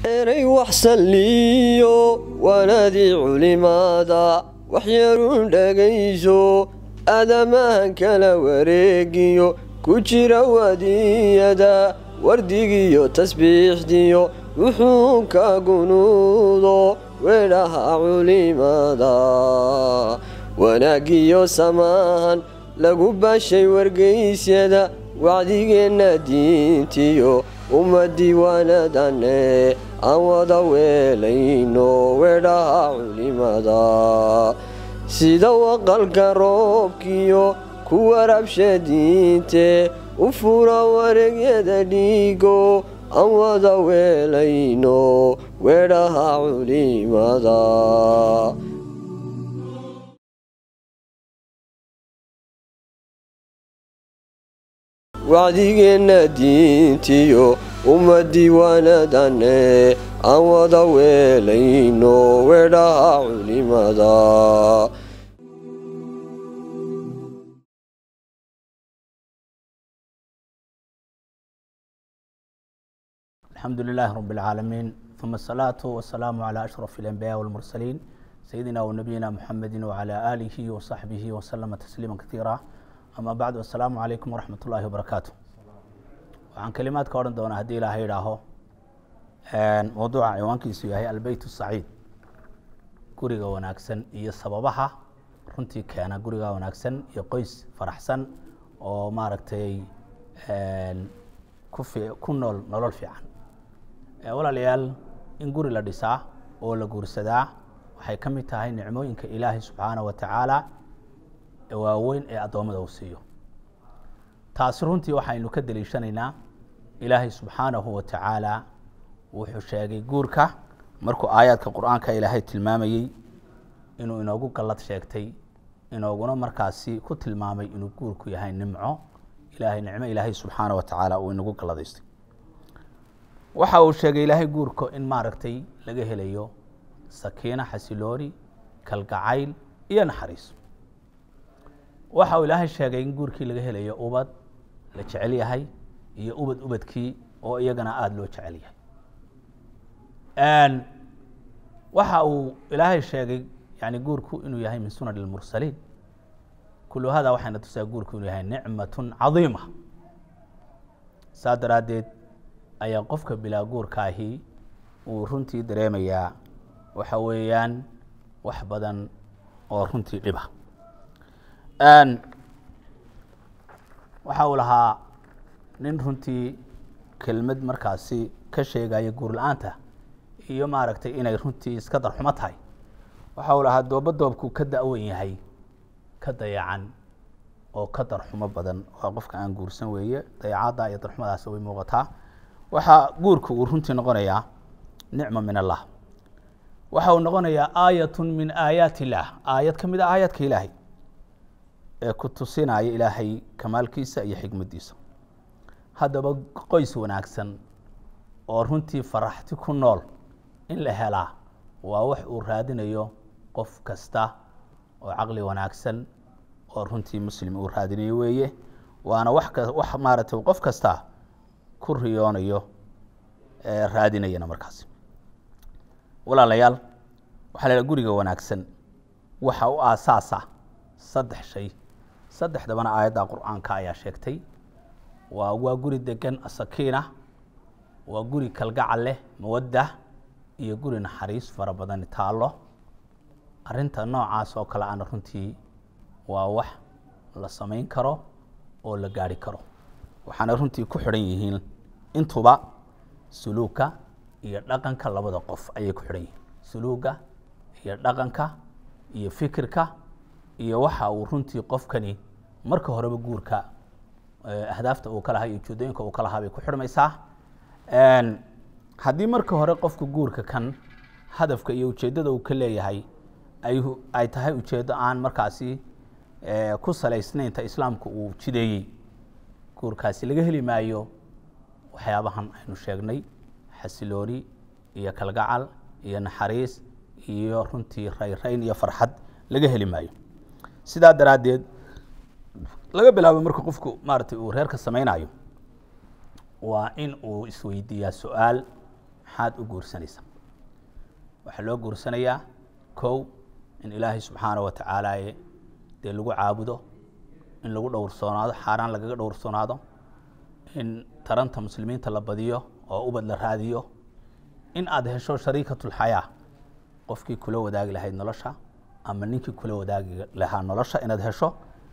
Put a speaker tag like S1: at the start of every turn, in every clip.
S1: eray wax salliyo waanadii culimaada waxyaruun dhagayso aadamahan kala wareegiyo ku jira wadiyada wardigiyo tasbiixdiyo wuxuu ka gunuudo weedhaha culimada wanaagiyo samaahan lagu baashay wargaysyada wacdigeenna diintiyo umma diiwaanadane aan wada weelayno weedhaha culimada sida waqalka roobkiyo ku warabsha diinte u fura wareegyada dhiigo aan wada weelayno weedhaha culimada wacdigeenna diintiyo umma diiwaanadane aan wada weelayno weedhaha culimada
S2: الحمد لله رب العالمين ثم الصلاة والسلام على أشرف الأنبياء والمرسلين سيدنا ونبينا محمد وعلى آله وصحبه وسلم تسليما كثيرا أما بعد والسلام عليكم ورحمة الله وبركاته وعن كلمات كورن دون هدي الله يراهو موضوع عنوان كيسو يهي البيت السعيد guriga wanaagsan iyo sababaha runtii keena guriga wanaagsan iyo qoys faraxsan oo maaragtay ku nool nolol fiican walaalayaal in guri la dhisaa oo la guursadaa waxay ka mid tahay nicmooyinka ilaahay subxaana wa tacaala waaweyn ee addoommada uu siiyo taasi runtii waxaynu ka deliishanaynaa ilaahay subxaanahu wa tacaala wuxuu sheegay guurka markuu aayaadka qur-aanka ilaahay tilmaamayey inuu inoogu gallad sheegtay inooguna markaasi ku tilmaamay inuu guurku yahay nimco ilahay nicmo ilaahay subxaana wa tacaala uu inagu galladaystay waxa uu sheegay ilaahay guurka in maaragtay laga helayo sakiino xasilooni kalgacayl iyo naxariis waxa uu ilaahay sheegay in guurkii laga helayo ubad la jecel yahay iyo ubad ubadkii oo iyagana aada loo jecel yahay waxa uu ilaahay sheegay yani guurku inuu yahay min sunan اlmursaliin kulu hada waxayna tusaa guurku inuu yahay nicmaة cadiima saa daraaddeed ayaa qofka bilaa guurkaahi uu runtii dareemayaa waxa weeyaan wax badan oo runtii dhiba waxa uu lahaa nin runtii kelmad markaasi ka sheegaya guur la-aanta iyo maaragtay inay runtii iska darxumo tahay waxa uu lahaa dooba doobku ka da-wan yahay ka dayacan oo ka darxumo badan waa qofka aan guursan weeye dayacadda iyo darxumadaas way muuqataa waxaa guurka uu runtii noqonayaa nicma min allah waxa uu noqonayaa aayat min aayaat illaah aayad ka mid a aayaadka ilaahay ee ku tusinaya ilaahay kamaalkiisa iyo xikmaddiisa haddaba qoys wanaagsan oo runtii faraxti ku nool in la helaa waa wax uu raadinayo qof kasta oo caqli wanaagsan oo runtii muslim uu raadinayo weeye waana wax ka wax maaragtay qof kasta ku riyoonayo raadinayana markaasi walaalayaal waxaa la haha guriga wanaagsan waxa u aasaasa saddex shay saddexdabana aayadda qur-aanka ayaa sheegtay waa waa guri degan asakiina waa guri kalgacal leh mawadda iyo guri naxariis fara badani taallo arrinta noocaas oo kale ana runtii waa wax la samayn karo oo la gaari karo waxaana runtii ku xidhan yihiin intuba suluugka iyo dhaqanka labada qof ayay ku xidhan yihiin suluugga iyo dhaqanka iyo fikirka iyo waxa uu runtii qofkani marka horeba guurka ahdaafta uu ka lahaa iyo ujeedooyinka uu ka lahaa bay ku xidhmaysaa haddii marka hore qofka guurka kan hadafka iyo ujeeddada uu ka leeyahay ay ay tahay ujeeddo aan markaasi ku salaysnaynta islaamku uu jideeyey guurkaasi laga heli maayo waxyaabahan aynu sheegnay xasilooni iyo kalgacal iyo naxariis iyo runtii rayrayn iyo farxad laga heli maayo sidaa daraaddeed laga bilaabo marka qofku maaragtay uu reerka samaynayo waa in uu isweydiiyaa su-aal maxaad u guursanaysaa waxaa loo guursanayaa kow in ilaahay subxaana wa tacaalaaye dee lagu caabudo in lagu dhowrsoonaado xaaraan lagaga dhowrsoonaado in taranta muslimiinta la badiyo oo ubad la raadiyo in aada hesho shariikatulxayaa qofkii kula wadaagi lahayd nolosha ama ninkii kula wadaagi lahaa nolosha inaad hesho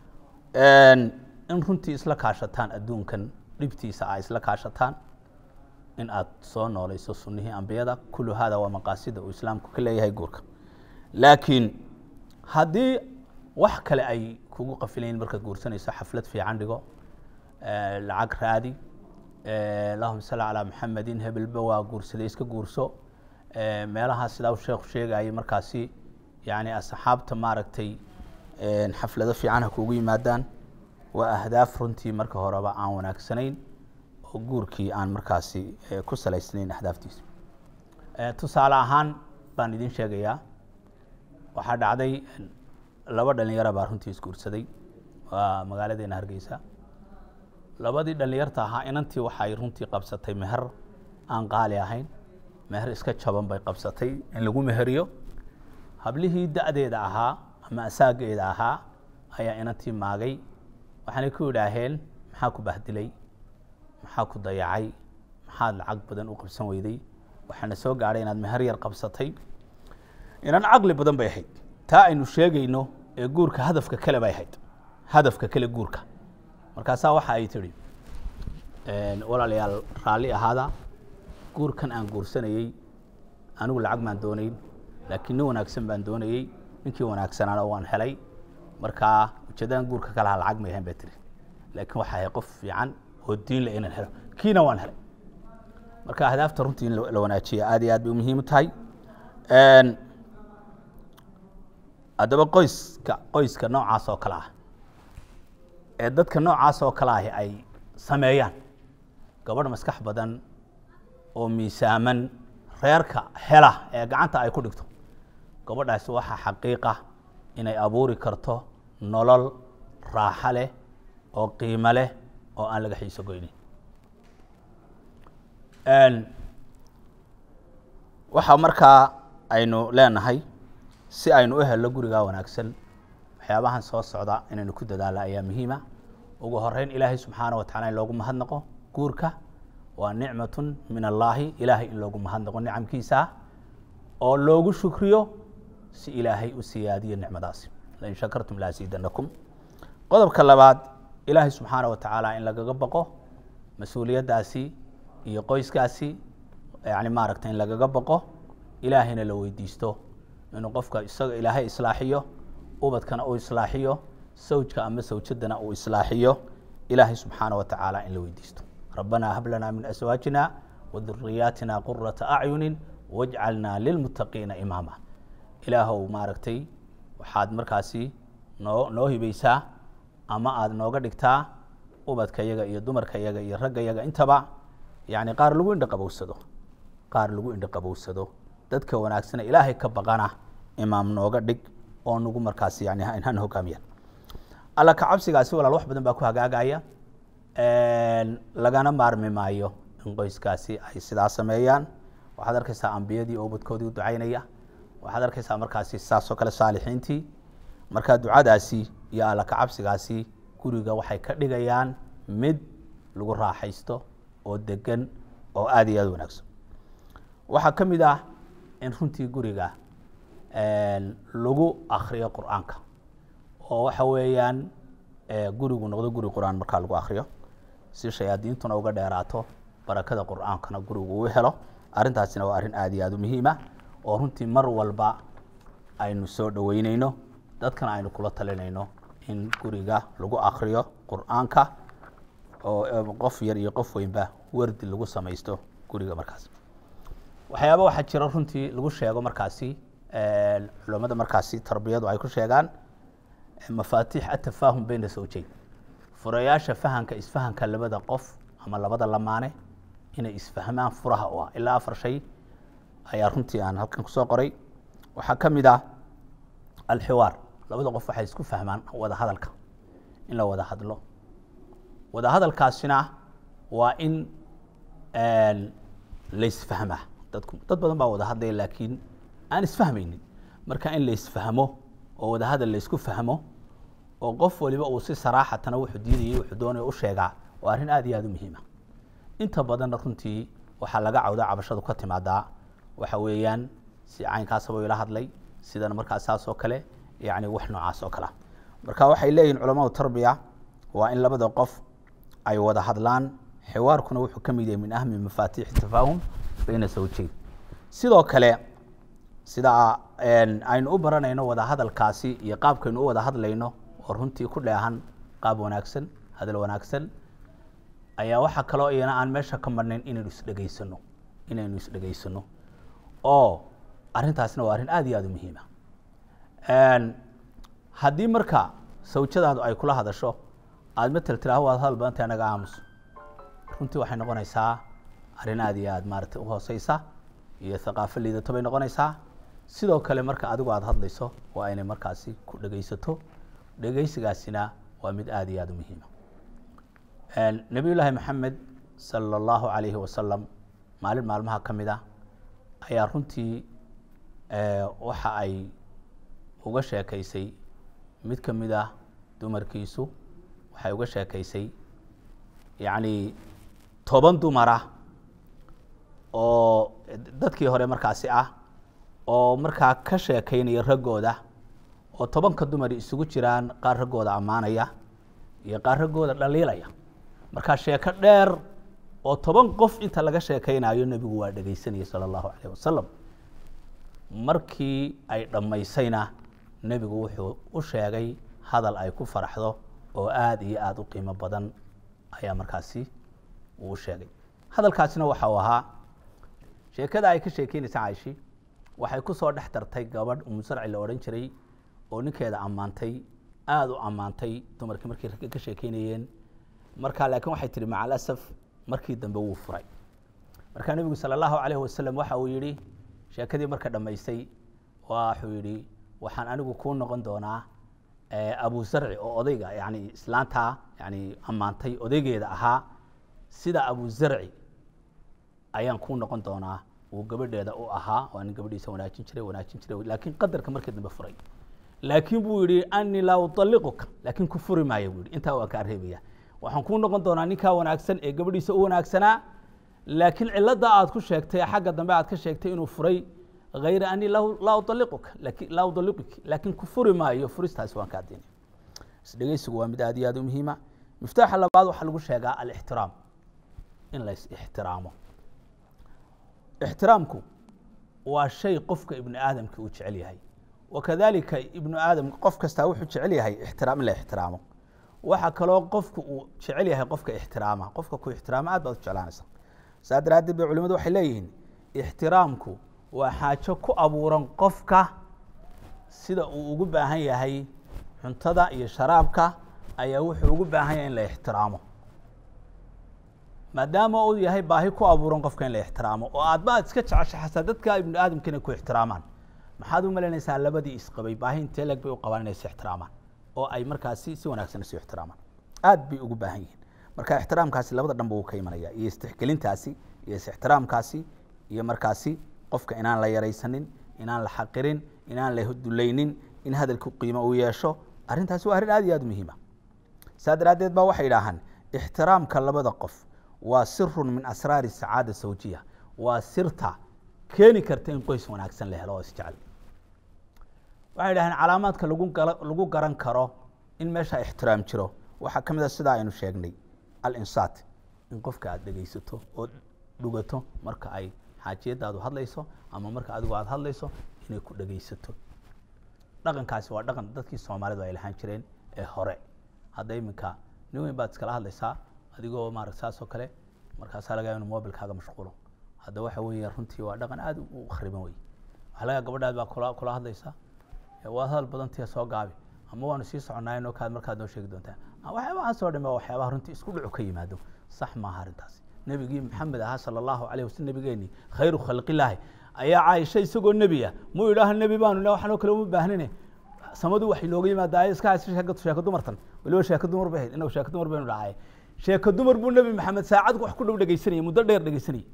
S2: in runtii isla kaashataan adduunkan dhibtiisa a isla kaashataan in aad soo nooleyso sunihii ambiyada kullu hada waa maqaasida uu islaamku ka leeyahay guurka laakiin haddii wax kale ay kugu qafilayin markaad guursanayso xaflad fiican dhigo lacag raadi allahuma salli calaa maxamedin hebelba waa guursaday iska guurso meelahaa sidaa uu sheekhu sheegayay markaasi yani asxaabta maaragtay xaflado fiican ha kugu yimaadaan waa ahdaaf runtii marka horeba aan wanaagsanayn oo guurkii aan markaasi ku salaysnayn ahdaaftiisa tusaale ahaan baan idin sheegayaa waxaa dhacday laba dhalinyara baa runtii isguursaday waa magaaladeena hargeysa labadii dhalinyarta ahaa inantii waxay runtii qabsatay meher aan qaali ahayn meher iska jaban bay qabsatay in lagu meheriyo hablihii da-deeda ahaa ama asaageeda ahaa ayaa inantii maagay waxaanay ku idhaaheen maxaa ku bahdilay maxaa ku dayacay maxaad lacag badan u qabsan weyday waxaana soo gaadhay inaad meher yar qabsatay inan caqli badan bay ahayd taa aynu sheegayno ee guurka hadafka kale bay ahayd hadafka kale guurka markaasaa waxa ay tidhi walaalayaal raalli ahaada guurkan aan guursanayey anigu lacag maan doonayn laakiin nin wanaagsan baan doonayey ninkii wanaagsanaana waan helay markaa ujeedadan guurka ka lahaa lacag may ahayn bay tiri laakiin waxaa ahay qof fiican oo diin leh inaan helo kiina waan helay marka ahdaafta runtii in la wanaajiya aad iyo aad bay u muhiim u tahay haddaba qoyska qoyska noocaas oo kale ah ee dadka noocaas oo kale ahi ay sameeyaan gabadh maskax badan oo miisaaman reerka hela ee gacanta ay ku dhigto gabadhaasi waxaa xaqiiqa inay abuuri karto nolol raaxo leh oo qiimo leh oo aan laga xiiso goynin waxaa markaa aynu leenahay si aynu u helno gurigaa wanaagsan waxyaabahan soo socda inaynu ku dadaala ayaa muhiima ugu horeyn ilaahay subxaana wa tacala in loogu mahadnaqo guurka waa nicmatun min allaahi ilaahay in loogu mahadnaqo nicamkiisa oo loogu shukriyo si ilaahay u siyaadiyo nicmadaasi lain shakartum laasiidanakum qodobka labaad ilaahay subxaana wa tacaala in lagaga baqo mas-uuliyaddaasi iyo qoyskaasi yani maaragta in lagaga baqo ilaahayna la weydiisto inuu qofka isaga ilaahay islaaxiyo ubadkana uu islaaxiyo sawjka ama sawjadana uu islaaxiyo ilaahay subxaana wa tacaala in la weydiisto rabbanaa hab lanaa min aswaajina waduriyaatina qurata acyunin wajcalnaa lilmuttaqiina imaama ilaahow maaragtay waxaad markaasi noo noo hibaysaa ama aada nooga dhigtaa ubadka yaga iyo dumarka yaga iyo ragga yaga intaba yani qaar lagu indho qabowsado qaar lagu indho qabowsado dadka wanaagsana ilaahay ka baqana imaam nooga dhig oo nagu markaasi yani han hogaamiya alla ka cabsigaasi walaal wax badan baa ku hagaagaya lagana maarmi maayo in qoyskaasi ay sidaa sameeyaan waxaad arkaysaa ambiyadii oo ubadkoodii u ducaynaya waxaad arkaysaa markaasi saasoo kale saalixiintii marka ducadaasi iyo alla ka cabsigaasi guriga waxay ka dhigayaan mid lagu raaxaysto oo degan oo aada iyo aada wanaagsan waxaa ka mid ah in runtii guriga lagu akriyo qur-aanka oo waxa weeyaan gurigu noqdo guri qur-aan markaa lagu akriyo si shayaadiintuna uga dheeraato barakada qur-aankana gurigu uu helo arrintaasina waa arrin aada iyo aada u muhiima oo runtii mar walba aynu soo dhoweyneyno dadkana aynu kula talinayno in guriga lagu akriyo qur-aanka oo qof yar iyo qof weynba wardi lagu samaysto guriga markaas waxyaaba waxaa jira runtii lagu sheego markaasi culamada markaasi tarbiyadu ay ku sheegaan mafaatiix atafaahum bayna sawjeyn furayaasha fahanka isfahanka labada qof ama labada lamaane inay isfahmaan furaha u ah ilaa afar shay ayaa runtii aan halkan kusoo qoray waxaa ka mid ah alxiwaar labada qof waxay isku fahmaan wada hadalka in la wada hadlo wada hadalkaasina waa in laysfahmaa dadku dad badan baa wada hadlaya laakiin aan isfahmaynin marka in la isfahmo oo wada hadal la isku fahmo oo qof waliba uu si saraaxatana wuxuu diidayay wuxuu doonaya u sheegaa waa arrin aad iyo aad u muhiima inta badanna runtii waxaa laga cawdaa cabashadu ka timaadaa waxa weeyaan si caynkaasaba ila hadlay sidana markaas saas oo kale yani wax noocaas oo kalea marka waxay leeyihin culamadu tarbiya waa in labada qof ay wada hadlaan xiwaarkuna wuxuu ka mid yahay min ahmi mafaatiixi tafaahum bayna zawjeyn sidoo kale sida aynu u baranayno wada hadalkaasi iyo qaabkaynu u wada hadlayno oo runtii ku dheehan qaab wanaagsan hadal wanaagsan ayaa waxaa kaloo iyana aan meesha ka marnayn inaynu isdhegaysano inaynu isdhegaysano oo arrintaasna waa arrin aad iyo aad u muhiima haddii marka sawjadaadu ay kula hadasho aada matel tiraho waad hadal badantay anaga aamus runtii waxay noqonaysaa arrin aad iyo aad maaragtay uhooseysa iyo thaqaafo liidato bay noqonaysaa sidoo kale marka adigu aada hadlayso waa inay markaasi ku dhegaysato dhegaysigaasina waa mid aad iyo aad u muhiima nabiy llaahi maxamed sala allahu calayhi wasalam maalin maalmaha ka mid ah ayaa runtii waxa ay uga sheekaysay mid ka mid ah dumarkiisu waxay uga sheekaysay yacni toban dumara oo dadkii hore markaasi ah oo markaa ka sheekaynaya raggooda oo tobanka dumari isugu jiraan qaar raggooda ammaanaya iyo qaar raggooda dhaliilaya markaa sheeko dheer oo toban qof inta laga sheekaynayo nebigu waa dhegaysanayay sala allahu calayh wasalam markii ay dhammaysayna nebigu wuxuu u sheegay hadal ay ku faraxdo oo aada iyo aada u qiimo badan ayaa markaasi uu u sheegay hadalkaasina waxa uu ahaa sheekada ay ka sheekeynaysa caishi waxay ku soo dhex dartay gabadh umusarci la odhan jiray oo ninkeeda ammaantay aada u ammaantay dumarkii markay ragga ka sheekeynayeen marka laakiin waxay tihi maca alasaf markii dambe wuu furay markaa nebigu sala allahu calayhi wasalam waxa uu yidhi sheekadii marka dhammaystay waxuu yidhi waxaan anigu kuu noqon doonaa abu zarci oo odayga yani islaantaa yani ammaantay odaygeeda ahaa sida abu zarci ayaan kuu noqon doonaa uu gabadheeda u ahaa waa nin gabadhiisa wanaajin jiray wanaajin jiray laakiin qadarka markii dambe furay laakiin buu yihi anii laa ualiquka laakiin ku furi maayo buu yihi intaa waan kaa reebaya waxaan kuu noqon doonaa ninkaa wanaagsan ee gabadhiisa u wanaagsanaa laakiin cilada aad ku sheegtay xagga dambe aad ka sheegtay inuu furay hayra anii laa ualiquka laki laa udaliquki laakiin ku furi maayo furistaasi waan kaa diinay isdhegeysigu waa mid aad iyo aad u muhiima miftaaxa labaad waxaa lagu sheegaa alixtiraam in la is ixtiraamo ixtiraamku waa shay qofka ibnu aadamka uu jecel yahay wakadalika ibnu aadam qof kastaa wuxuu jecel yahay ixtiraam in la ixtiraamo waxaa kaloo qofku uu jecel yahay qofka ixtiraama qofka ku ixtiraama aad baad u jeclaanaysa saa daraaddeed bay culimadu waxay leeyihiin ixtiraamku waa xaajo ku abuuran qofka sida uu ugu baahan yahay cuntada iyo sharaabka ayaa wuxuu ugu baahan yahay in la ixtiraamo maadaama uu yahay baahi ku abuuran qofka in la ixtiraamo oo aadba aad iska jecesha xataa dadka ibnu aadamka inay ku ixtiraamaan maxaad u malaynaysaa labadii isqabay baahi intee leg bay u qabaan inay is ixtiraamaan oo ay markaasi si wanaagsan isu ixtiraamaan aad bay ugu baahan yihiin marka ixtiraamkaasi labada dhanba wuu ka imanaya iyo istixgelintaasi iyo is-ixtiraamkaasi iyo markaasi qofka inaan la yaraysanin inaan la xaqirin inaan la dulaynin in hadalku qiimo uu yeesho arrintaasi waa arrin aad iyo aad muhiima saa daraaddeed baa waxay idhaahaan ixtiraamka labada qof waa sirun min asraari sacaada sawjiya waa sirta keeni karta in qoys wanaagsan la helo oo isjecel waxay dhahdeen calaamaadka lagu lagu garan karo in meesha ixtiraam jiro waxaa ka mid a sidaa aynu sheegnay alinsaat in qofka aada dhegeysato oo dhugato marka ay xaajiyadaadu hadlayso ama marka adigu aada hadlayso inay ku dhegeysato dhaqankaasi waa dhaqan dadkii soomaalidu ay lahaan jireen ee hore hadda iminka nin weyn baad iskala hadlaysaa adigoo maarata saas oo kale markaasaa laga inu mobilkaaga mashquulo hadda waxa weeye runtii waa dhaqan aada u khariban wey waxaa laga gabadhaad baa kula kula hadlaysaa waad hadal badantiya soo gaabi ama waanu sii soconaayn oo kaad markaad noo sheegi doontaa waxyaabahaas oo dhame waa waxyaabaha runtii isku dhucu ka yimaado sax maaha arrintaasi nebigii maxamed ahaa sala allahu alayh wasalm nebigeenii khayru khalqilaahi ayaa caaisha isagoo nebi ah muu idhaaha nebi baanu ila waxanoo kale uma baahnine samadu waxay looga yimaada iska haysa sheeko sheeko dumartan waliba sheeko dumar bay ahayd inagu sheeko dumar baynu dhacaye sheeko dumar buu nebi maxamed saacad wax ku dhow dhegeysanayay muddo dheer dhegeysanayay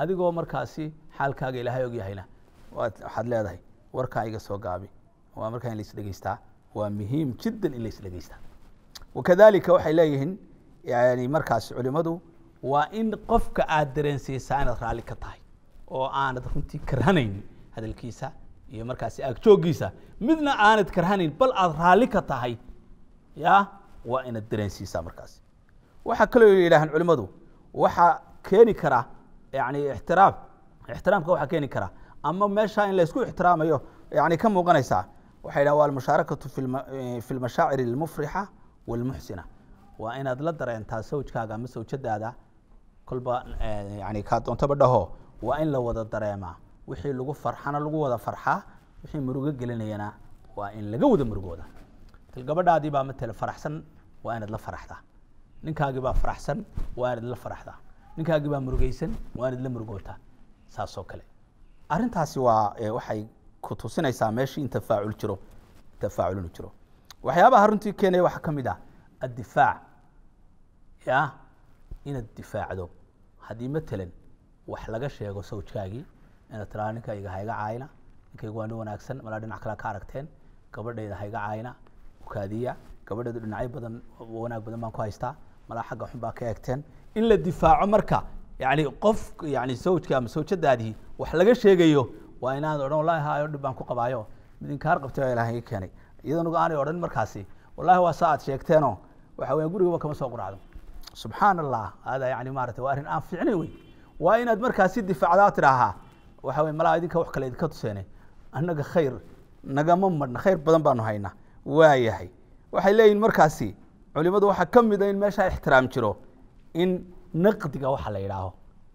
S2: adigoo markaasi xaalkaaga ilaahay ogyahayna waad waxaad leedahay warkaa iga soo gaabi waa markaa in lais dhegeystaa waa muhiim jiddan in lais dhegeystaa wakadalika waxay leeyihiin yani markaasi culimadu waa in qofka aad dareensiisaa inaad raalli ka tahay oo aanad runtii karhanayn hadalkiisa iyo markaasi aagjooggiisa midna aanad karhanayn bal aad raalli ka tahay ya waa inaad dareensiisaa markaasi waxaa kaloo yidhahaan culimadu waxaa keeni kara yani ixtiraam ixtiraamka waxaa keeni kara ama meesha in laysku ixtiraamayo yani ka muuqanaysaa waxay dhahan waa almushaarakatu fi lma- fi lmashaacir almufrixa walmuxsina waa inaad la dareentaa sawjkaaga ama sawjadaada kolba eh, yani kaa doontaba dhaho waa in la wada dareemaa wixii lagu farxana lagu wada farxaa wixii murugo gelinayana waa in laga wada murugooda til gabadhaadii baa matala faraxsan waa inaad la faraxdaa ninkaagii baa faraxsan waa inaad la faraxdaa ninkaagii baa murugaysan waa inaad la murugootaa saas oo kale arrintaasi waa eh, waxay ku tusinaysaa meeshii in tafaacul jiro tafaacul inuu jiro waxyaabaha runtii keenaya waxaa ka mid ah addifaac ya inaad difaacdo haddii matalan wax laga sheego sawjkaagii inaad tiraa ninkayga ha iga caayna ninkayga waa nin wanaagsan malaa dhinac kale ka aragteen gabadhayda ha iga caayna ukaadiya gabadheedu dhinacyo badan wanaag badan baan ku haystaa malaa xagga xun baa ka eegteen in la difaaco marka yani qof yani sawjka ama sawjadaadii wax laga sheegayo waa inaad odhan wallahi hayo dhib baan ku qabaayo mid inkaar qabtay baa ilaahay ii keenay iyadana aanay odhan markaasi wallahi waa saa aad sheegteenoo waxa weya gurigaba kama soo quracdo subxaan allah hada yani maarata waa arrin aan fiicnayn wey waa inaad markaasi difaacdaa tidhaahaa waxa wey malaa idinka wax kale idinka tuseene annaga khayr nagama madhna khayr badan baanu haynaa waa yahay waxay leeyihin markaasi culimadu waxaa ka mid a in meeshaa ixtiraam jiro in naqdiga waxa la yidhaaho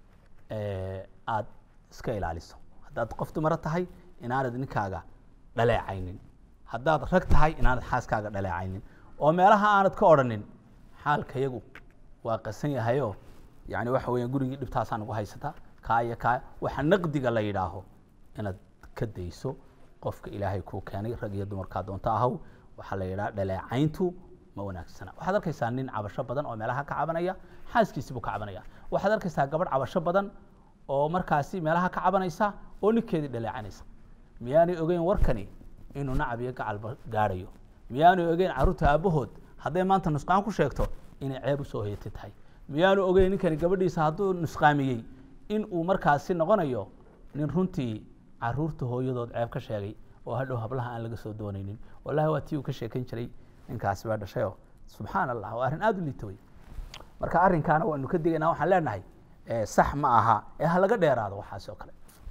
S2: aad iska ilaaliso haddaad qof dumaro tahay inaanad ninkaaga dhaleecaynin haddaad rag tahay inaanad xaaskaaga dhaleecaynin oo meelaha aanad ka odhanin xaalka yagu waa qasan yahayo yani waxa weya gurigii dhibtaasaa nagu haysata kaa iyo kaa waxa naqdiga la yidhaaho inaad ka dayso qofka ilaahay kuu keenay rag iyo dumarkaa doonto ahaw waxaa la yidhaha dhaleecayntu ma wanaagsana waxaad arkaysaa nin cabasho badan oo meelaha ka cabanaya xaaskiisi buu ka cabanaya waxaad arkaysaa gabadh cabasho badan oo markaasi meelaha ka cabanaysa oo ninkeedii dhaleecanaysa miyaanay ogeyn warkani inuu nacab iyo gacalba gaadhayo miyaanu ogeyn carruurta aabbahood hadday maanta nusqaan ku sheegto inay ceeb usoo hoyatay tahay miyaanu ogeyn ninkani gabadhiisa hadduu nusqaamiyey in uu markaasi noqonayo nin runtii caruurta hooyadood ceeb ka sheegay oo hadhow hablaha aan laga soo doonaynin wallahi waa tii uu ka sheekan jiray ninkaasi baa dhashayoo subxaan allah waa arrin aada u liita wey marka arrinkaana waanu ka digaynaa waxaan leenahay sax ma aha ee ha laga dheeraado waxaasi oo kale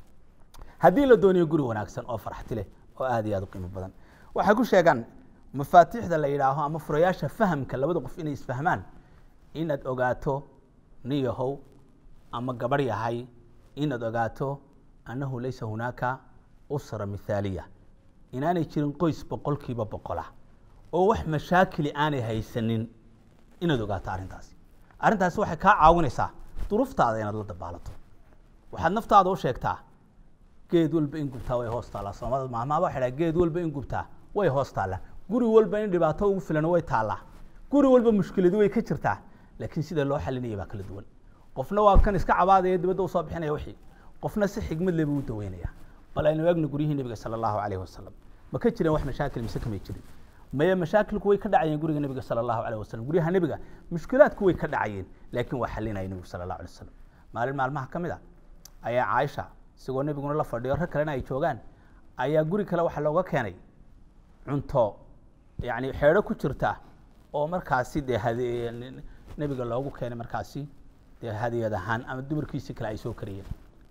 S2: haddii la dooniyo guri wanaagsan oo farxti leh oo aad iyo aad u qiimo badan waxay ku sheegaan mafaatiixda la yidhaaho ama furayaasha fahamka labada qof inay isfahmaan inaad ogaato nin yahow ama gabarh yahay inaad ogaato annahu laysa hunaaka usra mithaaliya inaanay jirin qoys boqolkiiba boqola oo wax mashaakili aanay haysanin inaad ogaato arrintaasi arrintaasi waxay kaa caawinaysaa duruuftaada inaad la dabaalato waxaad naftaada u sheegtaa geed walba in gubtaa way hoos taallaa soomaalida maamaaba waxay dhaha geed walba in gubtaa way hoos taallaa guri walba in dhibaato ugu filan way taallaa guri walba mushkiladu way ka jirtaa laakiin sida loo xalinaya baa kala duwan qofna waa kan iska cabaadaya dibadda usoo bixinaya wixii qofna si xigmad leh buu u daweynaya bal aynu eegno guryihii nebiga sala allahu calayhi wasalam ma ka jireen wax mashaakil mise kamay jirin maye mashaakilku way ka dhacayeen guriga nebiga sala allahu calayh wasalam guryaha nebiga mushkilaadku way ka dhacayeen laakiin waa xalinaya nebigu sala allahu alay wasalam maalin maalmaha ka mid a ayaa caaisha isagoo nebiguna la fadhiyo rag kalena ay joogaan ayaa guri kale waxaa looga keenay cunto yani xeedho ku jirta oo markaasi dee hade nebiga loogu keenay markaasi dee hadiyad ahaan ama dumarkiisi kale ay soo kariyeen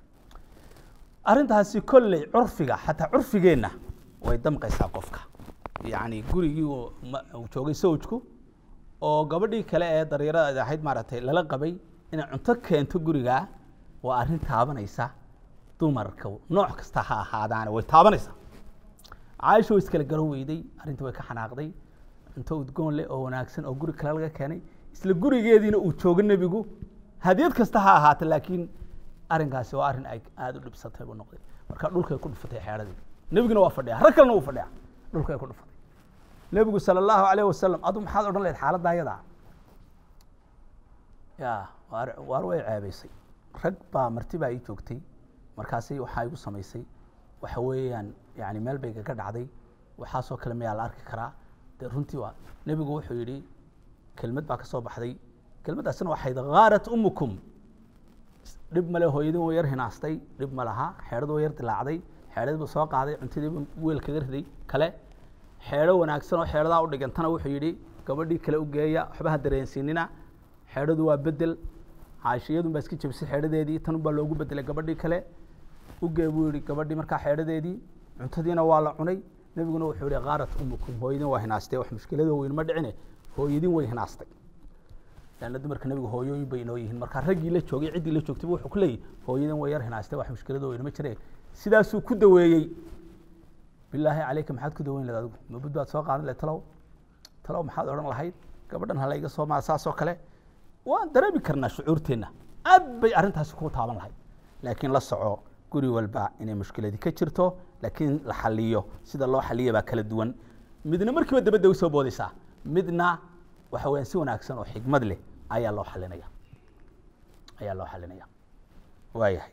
S2: arrintaasi kolley curfiga xataa curfigeenna way damqaysaa qofka yacni gurigii uu joogay sawjku oo gabadhii kale ee daryarada ahayd maaragtay lala qabay inay cunto keento gurigaa waa arrin taabanaysa dumarka nooc kasta ha ahaadaane way taabanaysaa caaisha way iskala garan weyday arrintii way ka xanaaqday cunto udgoon leh oo wanaagsan oo guri kale laga keenay isla gurigeediina uu joogo nebigu hadiyad kasta ha ahaata laakiin arrinkaasi waa arrin ay aada u dhibsatay buu noqday marka dhulkay ku dhufatay xeedhadii nebiguna waa fadhiya rag kalena wuu fadhiya dhulkay ku dhufatay nebigu sala allahu calayh wasalam adu maxaad odhan lahayd xaaladda ayadaa ya waar waar way ceebaysay rag baa marti baa ii joogtay markaasi waxaa igu samaysay waxa weeyaan yani meel bay gaga dhacday waxaasoo kale mayaa la arki karaa dee runtii waa nebigu wuxuu yidhi kelmad baa ka soo baxday kelmaddaasina waxayd khaarat umukum dhib male hooyadii way yar hinaastay dhib ma laha xeedhadu way yar dilaacday xeedhadii buu soo qaaday cuntadii buu weel kaga riday kale xeedho wanaagsan oo xeedhadaa u dhigantana wuxuu yidhi gabadhii kale u geeya waxba ha dareensiinina xeedhadu waa bedel caashiyadun baa iska jebisay xeedhadeedii tanun baa loogu bedelay gabadhii kale ugee buu yihi gabadhii markaa xeedhadeedii cuntadiina waa la cunay nebiguna wuxuu yihi khaarat umukum hooyadin waa hinaastay wax mushkilado weyn ma dhicine hooyadin way hinaastay lanna dumarka nebigu hooyooyin bay inoo yihiin markaa raggii la joogay ciddii la joogtayba wuxuu ku leeyahy hooyadin way yar hinaastay wax mushkilado weyn ma jire sidaasuu ku daweeyey bilaahi caleyka maxaad ku daweyn lahed adigu mabud baad soo qaadan lahed talow talow maxaad odhan lahayd gabadhan hala iga soo maa saasoo kale waan dareemi karnaa shucuurteenna aad bay arrintaasi ku taaban lahayd laakiin la soco guri walba inay mushkiladii ka jirto laakiin la xaliyo sida loo xaliya baa kala duwan midna markiiba dabadda usoo boodaysaa midna waxa weyaan si wanaagsan oo xikmad leh ayaa loo xalinaya ayaa loo xalinaya waayahay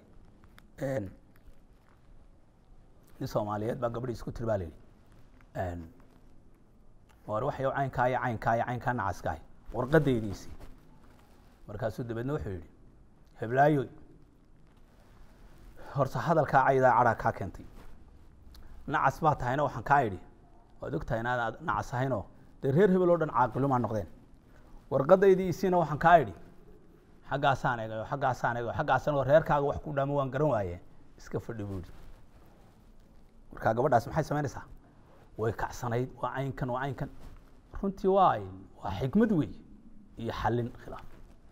S2: nin soomaaliyeed baa gabadhii isku tiri baa la yidhi war waxay caynkaa iyo caynkaa iyo caynkaa nacaskahay warqadaydiisii markaasuu dabeedna wuxuu yidhi heblaayoy horta hadalkaa caydaa cadhaa kaa keentay nacas baa tahayna waxaan kaa idhi waad og tahay inaad nacas ahaynoo dee reer hebel oo dhan caaqilumaa noqdeen warqadaydii isiina waxaan kaa idhi xaggaasaan egayo xaggaasaan egayo xaggaasan oo reerkaaga wax ku dhaamo waan garan waaye iska fadhi buu yidhi markaa gabadhaas maxay samaynaysaa way kacsanayd waa caynkan waa caynkan runtii waa waa xikmad wey iyo xallin khilaaf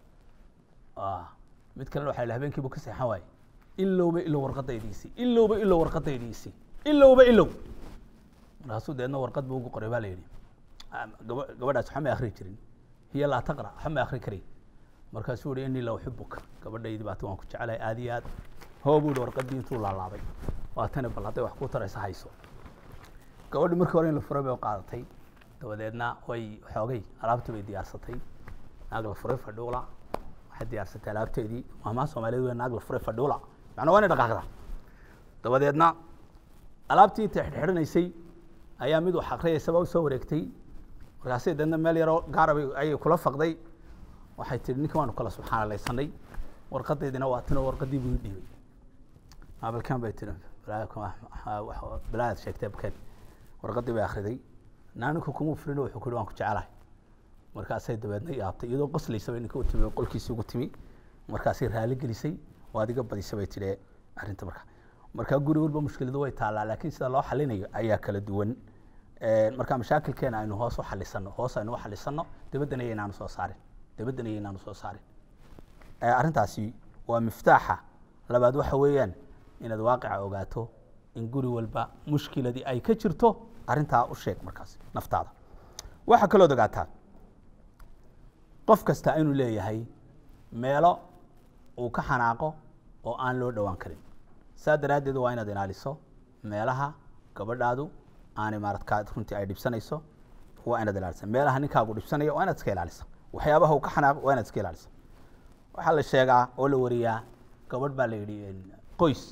S2: mid kalena waxa la habeenkiibu ka seexan waaye ilowba ilow warqadaydiisii ilowba ilow warqadaydiisii ilowba ilow markaasuu deedna warqad buu ugu qoray baa la yidhi gaba gabadhaas waxba may akri jirin hiya laa taqra waxba may akri karin markaasuu yihi inii la uxibuka gabadhaydi baati waan ku jecelahay aad iyo aad hoo buu yihi warqaddii intuu laalaabay waa tani bal hadday wax ku taraysa hayso gabadhi markii hore in la furay bay u qaadatay dabadeedna way xoogay alaabtii bay diyaarsatay naag la furay fadhuula waxay diyaarsatay alaabteedii maamaa soomaaliyeed wey naag la furay fadhuula macnaa waa inay dhaqaaqda dabadeedna alaabtii intay xidhxidhanaysay ayaa mid wax akriyaysa baa usoo wareegtay markaasay deedna meel yaroo gaarabay ayay kula faqday waxay tihi ninka waanu kala subxaanalaysanay warqadeydina waa tinoo warqadii buu ii dhiibay maabalkan bay tihi balaaad sheegtay abken warqadii bay akriday naaninku kuma fulino wuxuu ku yihi waan ku jecelahay markaasay dabeedna yaabtay iyadoo qoslaysa bay ninka u timi qolkiisii ugu timi markaasay raali gelisay oo adiga badisa bay tidhi arrinta marka markaa guri walba mushkiladu way taallaa laakiin sida loo xalinayo ayaa kala duwan marka mashaakilkeena aynu hoos u xalisano hoos aynu u xalisano dabaddana yaynaanu soo saarin dabaddana yaynaanu soo saarin arrintaasi waa miftaaxa labaad waxa weeyaan inaad waaqica ogaato in guri walba mushkiladii ay ka jirto arrintaa u sheeg markaas naftaada waxaa kalood ogaataa qof kasta inuu leeyahay meelo uu ka xanaaqo oo aan loo dhowaan karin saa daraaddeed waa inaad ilaaliso meelaha gabadhaadu aanay maaradkaa runtii ay dhibsanayso waa inaad ilaalisa meelaha ninkaagu dhibsanaya waa inaad iska ilaalisa waxyaabaha uu ka xanaaqo waa inaad iska ilaalisa waxaa la sheegaa oo la wariyaa gabadh baa la yidhi qoys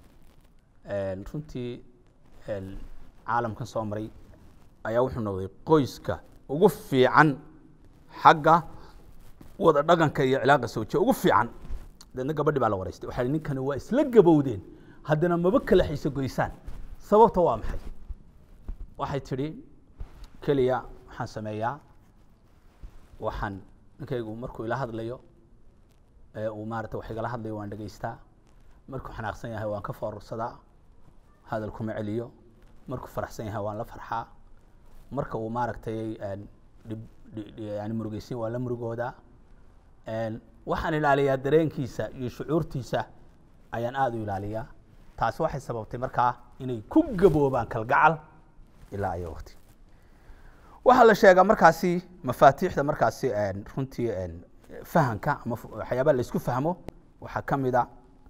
S2: runtii caalamkan soo maray ayaa wuxuu noqday qoyska ugu fiican xagga wada dhaqanka iyo cilaaqa sooje ugu fiican deedna gabadhi baa la waraystay waxaa ninkani waa isla gabowdeen haddana maba kala xiso goysaan sababta waa maxay waxay tidhi keliya waxaan sameeyaa waxaan ninkaygu markuu ila hadlayo ee uu maarata wax igala hadlayo waan dhegaystaa markuu xanaaqsan yahay waan ka foorarsadaa hadal kuma celiyo markuu faraxsan yahay waan la farxaa marka uu maaragtay dhib yani murugeysin waan la murugoodaa waxaan ilaaliyaa dareenkiisa iyo shucuurtiisa ayaan aada u ilaaliyaa taasi waxay sababtay markaa inay ku gaboobaan kalgacal ilaa ayo waqti waxaa la sheegaa markaasi mafaatiixda markaasi runtii fahamka ama waxyaabaha la isku fahmo waxaa ka mid a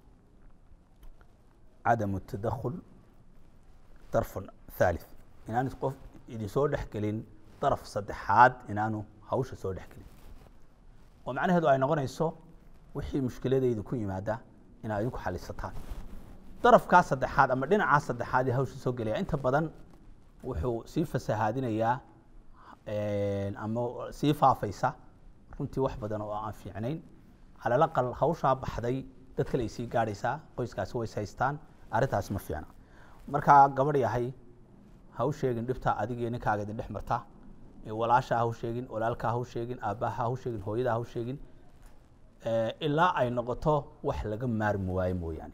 S2: cadamu tadakhul darfun thalith inaanu qof idin soo dhex gelin daraf saddexaad inaanu hawsha soo dhex gelin oo macnaheedu ay noqonayso wixii mushkiladayda ku yimaada inaad idinku xalisataan darafkaa saddexaad ama dhinacaa saddexaad ee hawsha soo gelaya inta badan wuxuu sii fasahaadinayaa ama sii faafaysa runtii wax badan oo aan fiicnayn calal aqal hawshaa baxday dad kale ay sii gaadhaysaa qoyskaasi ways haystaan arrintaas ma fiicna markaa gabadh yahay ha u sheegin dhibtaa adiga iyo ninkaaga idin dhex marta walaasha ha u sheegin walaalkaa ha u sheegin aabbaha ha u sheegin hooyada ha u sheegin ilaa ay noqoto wax laga maarmi waayo mooyaane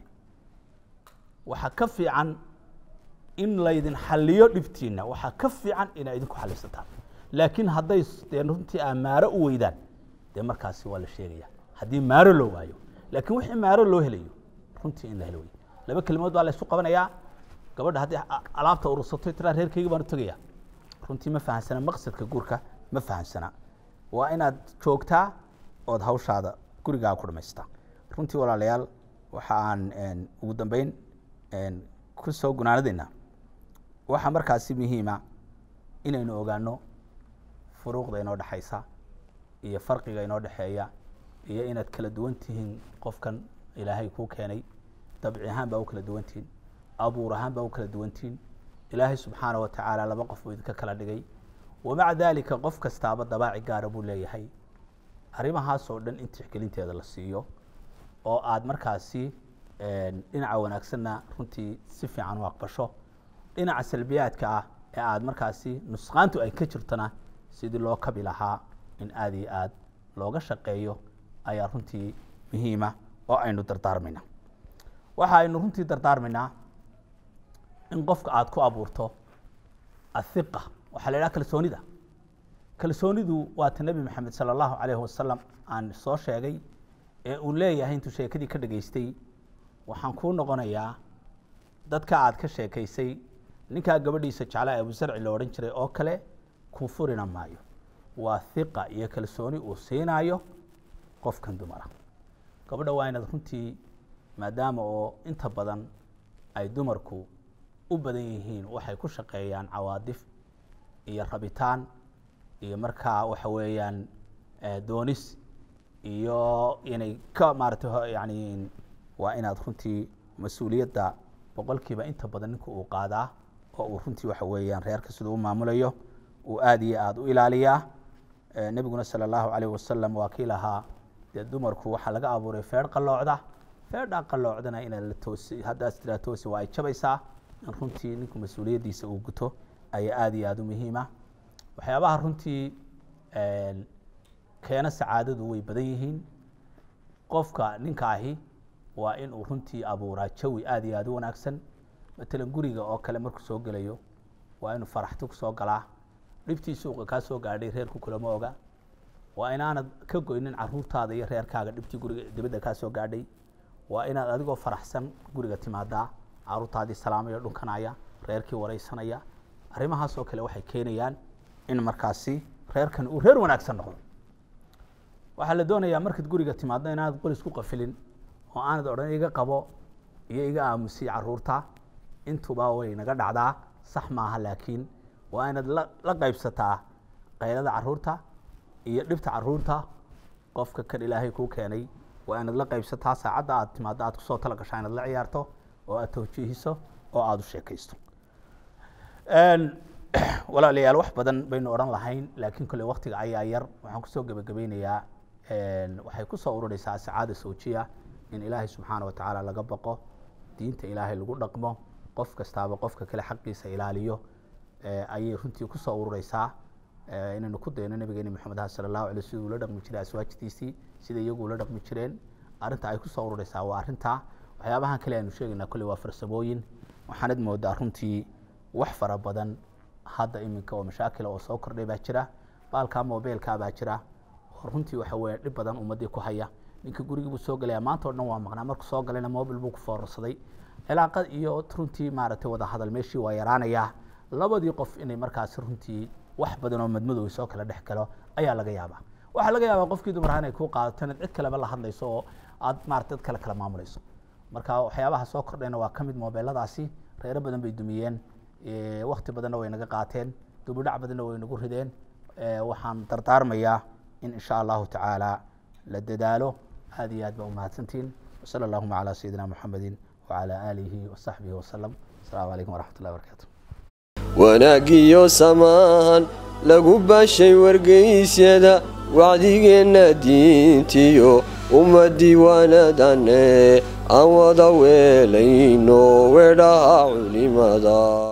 S2: waxaa ka fiican in laydin xaliyo dhibtiina waxaa ka fiican inaa idinku xalisataan laakiin hadday dee runtii aa maaro u weydaan dee markaasi waa la sheegaya haddii maaro loo waayo laakiin wixii maaro loo helayo runtii in la helo wey laba kelimood baa la isu qabanayaa gabadha haddii alaabta urursato tiraa reerkayga baan u tegaya runtii ma fahamsana maqsadka guurka ma fahamsana waa inaad joogtaa ood hawshaada gurigaa ku dhamaystaa runtii walaalayaal waxa aan ugu dambeyn ku soo gunaanadayna waxaa markaasi muhiima inaynu ogaano furuuqda inoo dhexaysa iyo farqiga inoo dhexeeya iyo inaad kala duwan tihiin qofkan ilaahay kuu keenay dabci ahaan baa u kala duwan tihiin abuur ahaan baa u kala duwan tihiin ilaahay subxaana wa tacaala laba qof buu idinka kala dhigay wamaca daalika qof kastaaba dabaaci gaara buu leeyahay arrimahaas oo dhan in tixgelinteeda la siiyo oo aad markaasi dhinaca wanaagsanna runtii si fiican u aqbasho dhinaca salbiyaadka ah ee aad markaasi nusqaantu ay ka jirtona sidii loo kabi lahaa in aad iyo aad looga shaqeeyo ayaa runtii muhiima oo aynu dardaarmayna waxa aynu runtii dardaarmaynaa in qofka aad ku abuurto athiqa waxaa la idhaha kalsoonida kalsoonidu waata nebi maxamed sala allahu calayhi wasalam aan soo sheegay ee uu leeyahay intuu sheekadii ka dhageystay waxaan kuu noqonayaa dadka aad ka sheekaysay ninkaa gabadhiisa jeclaa abusarci la odhan jiray oo kale kuu furina maayo waa hiqa iyo kalsooni uu siinaayo qofkan dumara gabadha waa inaad runtii maadaama oo inta badan ay dumarku u badan yihiin waxay ku shaqeeyaan cawaadif iyo rabitaan iyo markaa waxa weeyaan doonis iyo inay ka maaratay yani waa inaad runtii mas-uuliyadda boqolkiiba inta badan ninku uu qaadaa oo uu runtii waxa weeyaan reerka siduu u maamulayo uu aada iyo aada u ilaaliyaa nebiguna sala allahu calayh wasalam waa kii lahaa dee dumarku waxaa laga abuuray feedh qalloocda feedhaa qalloocdana inaad la toosi haddaas tiraa toosi waa ay jabaysaa in runtii ninku mas-uuliyaddiisa uu guto ayaa aada iyo aada u muhiima waxyaabaha runtii keena sacaadadu way badan yihiin qofka ninka ahi waa in uu runtii abuuraa jawi aada iyo aada u wanaagsan matalan guriga oo kale markuu soo gelayo waa inuu faraxti kusoo galaa dhibtii suuqa kaa soo gaadhay reerku kulama oga waa inaanad ka goynin caruurtaada iyo reerkaaga dhibtii guriga dibadda kaa soo gaadhay waa inaad adigoo faraxsan guriga timaadaa caruurtaadii salaamaya dhunkanaya reerkii wareysanaya arrimahaas oo kale waxay keenayaan in markaasi reerkan uu reer wanaagsan noqdo waxaa la doonayaa markaad guriga timaaddo inaanad qolis ku qafilin oo aanad odhan iga qabo iyo iga aamusiy caruurta intuba way naga dhacdaa sax maaha laakiin waa inaad la qaybsataa qaylada caruurta iyo dhibta caruurta qofka kan ilaahay kuu keenay waa inaad la qaybsataa saacadda aad timaaddo aad kusoo tala gashaa inaad la ciyaarto oo aad tawjiihiso oo aada u sheekaysto walaalayaal wax badan baynu odhan lahayn laakiin kolley waktiga ayaa yar waxaan kusoo gebagabeynayaa waxay kusoo ururaysaa sacaada sawjiya in ilaahay subxaana wa tacaala laga baqo diinta ilaahay lagu dhaqmo qof kastaaba qofka kale xaqiisa ilaaliyo ayay runtii kusoo urureysaa inaynu ku dayno nabigeeni maxamed aha sala allahu alay siduu ula dhaqmi jiray aswaajtiisii sida iyagu ula dhaqmi jireen arrinta ay kusoo urureysaa waa arrintaa waxyaabahan kale aynu sheegaynaa kolley waa farsamooyin waxaanad moodaa runtii wax fara badan hadda iminka oo mashaakila oo soo kordhay baa jira baalkaa mobeilkaa baa jira oo runtii waxa weeye dhib badan ummaddii ku haya ninka gurigii buu soo gelaya maanta o dhan waa maqnaa markuu soo galayna mobil buu ku foorarsaday cilaaqad iyo runtii maaragtay wada hadal meeshii waa yaraanayaa labadii qof inay markaasi runtii wax badan oo madmadow soo kala dhex galo ayaa laga yaabaa waxaa laga yaabaa qofkii dumaraha inay kuu qaadato inaad cid kaleba la hadlayso oo aad maarata dad kale kala maamulayso marka waxyaabaha soo kordhayna waa ka mid mobeeladaasi reero badan bay dumiyeen wakti badanna way naga qaateen dubidhac badanna way nagu rideen waxaan dardaarmayaa in insha allahu tacaala la dadaalo aad iyo aad baa umahadsantihiin wasala allahuma calaa sayidina muxamedin wacalaa aalihi wasaxbihi wasalam asalaamu calaykum waraxmat ullahi barakaatu
S1: wanaagiyo samaahan lagu baashay wargeysyada wacdigeenna diintiyo ummadii waanadane aan wada weelayno weedhaha culimada